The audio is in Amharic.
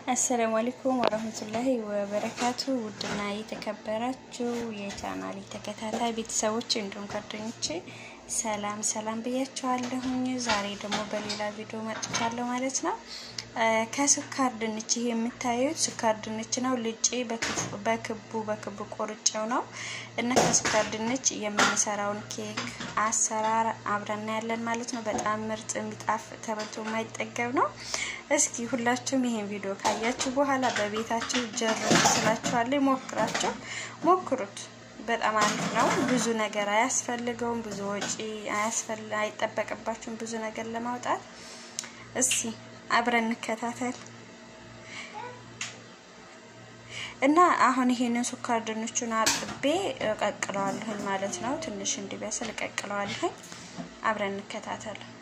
አሰላሙ አለይኩም ወረህመቱላሂ ወበረካቱ። ውድና የተከበራችሁ የቻናሌ ተከታታይ ቤተሰቦች እንዲሁም ጓደኞቼ ሰላም ሰላም ብያችኋለሁኝ። ዛሬ ደግሞ በሌላ ቪዲዮ መጥቻለሁ ማለት ነው። ከስኳር ድንች ይሄ የምታዩት ስኳር ድንች ነው። ልጬ በክቡ በክቡ ቆርጬው ነው እና ከስኳር ድንች የምንሰራውን ኬክ አሰራር አብረን ያለን ማለት ነው። በጣም ምርጥ የሚጣፍ ተበልቶ የማይጠገብ ነው። እስኪ ሁላችሁም ይሄን ቪዲዮ ካያችሁ በኋላ በቤታችሁ ጀርቡ ስላችኋለሁ። ሞክራችሁ ሞክሩት። በጣም አሪፍ ነው። ብዙ ነገር አያስፈልገውም። ብዙ ወጪ አይጠበቅባችሁም ብዙ ነገር ለማውጣት። እስኪ አብረን እንከታተል እና አሁን ይሄንን ስኳር ድንቹን አጥቤ እቀቅለዋለሁኝ ማለት ነው። ትንሽ እንዲበስል እቀቅለዋለሁኝ። አብረን እንከታተል።